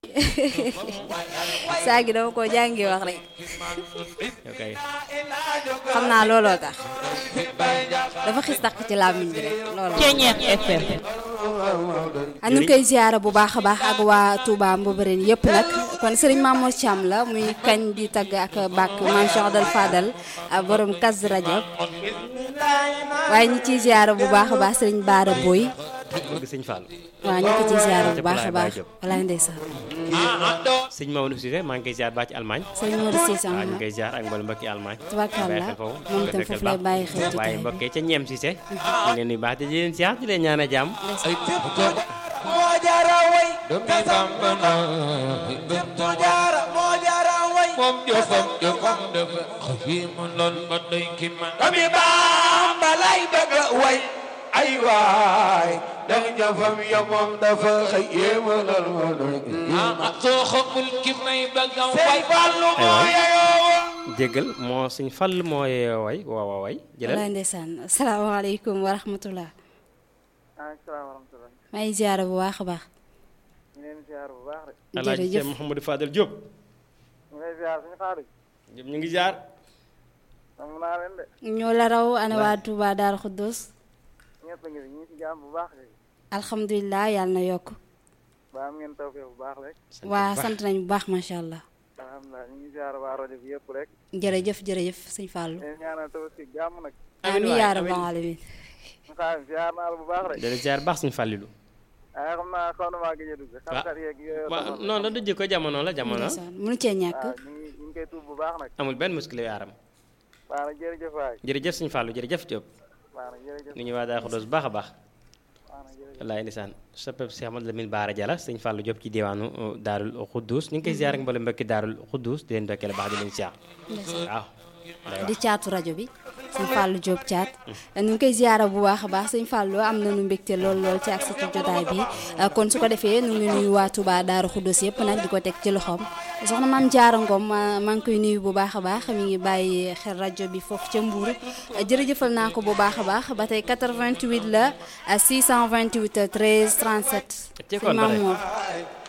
saa gi dama ko jàngi wax rek ok xam naa looloo tax dafa xis takk ci làmmiñ bi rek looloo Ceeñeex FM a ñu ngi koy ziyaara bu baax a baax ak waa Touba Mbobérène yëpp nag kon Serigne Mamour Thiam la muy kañ di tagg ak bàkk Maam Cheikh Adal Fadal ak borom Kazu Rajab waaye ñi ciy ziyaara bu baax a baax Serigne Baara Boy bëgg sëñ Fall waaw ñu ko ciy ziyaara bu baax a Baye baax Diop. walaay ndeysaan sëñ Mamadou Cissé maa ngi koy ziar baax ci Allemagne Serigne Modou Cissé waaw ñu am ngi koy ziar ak mboolem mbokki Allemagne Tubaarkàlla, bàyyi xel foofu moom itam foofu lay bàyyi xel jotaay waaye bi. mbokkee ca ñeem Cissé ñu leen nuyu baax te di leen ziar di leen ñaan a jàmm moo jaara way tasam bana moo jaara moo jaara way moom jofam jofam dafa xafimu lool ba doy ki man dami Bamba lay bëgg a way ay waay ndax jofam ya moom dafa xëy yéema lool ba doy ki man soo xamul ki may bëgg a way Fallu moo yeyoo jéggal moo sëñ Fall moo yeyoo way waaw waaw way jëlal walaay ndeysaan asalaamaaleykum wa rahmatullah asalaam wa rahmatulah maa ngi ziyaara bu baax a baax ñu leen ziar bu baax rek Alaaji jërëjëf Cheikh Mouhamadou Fadel Diop ñu lay ziar suñu xaalis Diop ñu ngi ziar am naa leen de ñoo la raw ana waa Touba Daaru Xuddus ñëpp a ngi fi ñu ngi si jàmm bu baax rek alhamdulilah yàlla na yokk ba am ngeen tawfeex bu baax rek waa sant nañ bu baax macha allah alhamdulilah ñu ngi ziar waa rajo bi yëpp rek jërëjëf jërëjëf sëñ Fallou leen ñaanal tabaski jàmm nag amiin waay, yaa rabbal amiin. alamin suñu xaalis ziar naa la bu baax rek dana ziar baax suñu fàllilu waaye xam naa xaw na maa gëj a dugg xam-xam yeeg yooyu waaw taxoon non la du jikko jamono la jamono ndeysaan mënu cee ñàkk waaw ñu ngi ñu ngi koy tuub bu baax nag amul benn muskile yaaram waaw nag jërëjëf waay jërëjëf suñu fàllu jërëjëf Diop waaw nag jërëjëf nu ñu waa daa xodos bu baax a baax waaw nag jërëjëf wallaay ndeysaan soppeb Cheikh Amadou Lamine Baara Jalla sëñ Fallou Diop ci diwaanu uh, Daarul Xuddus ñu ngi koy ziar ak mboolem mbokki Daarul Xuddus di leen dokkee baax di leen ziar waaw di caatu rajo bi sëñ Fallou Diop caat ñu ngi koy ziyaara bu baax a baax sëñ Fallou am nañu mbégte lool lool ci ak sa jotaay bi kon su ko defee ñu ngi nuyu waa Touba Daaru Xuddus yëpp nag di ko teg ci loxoom soxna maam Jaara Ngom ma maa ngi koy nuyu bu baax a baax mi ngi bàyyi xel rajo bi foofu ca Mbour jërëjëfal naa ko bu baax a baax ba tey 88 la 628 13 37 Ci sëñ kon ba tey. Mamour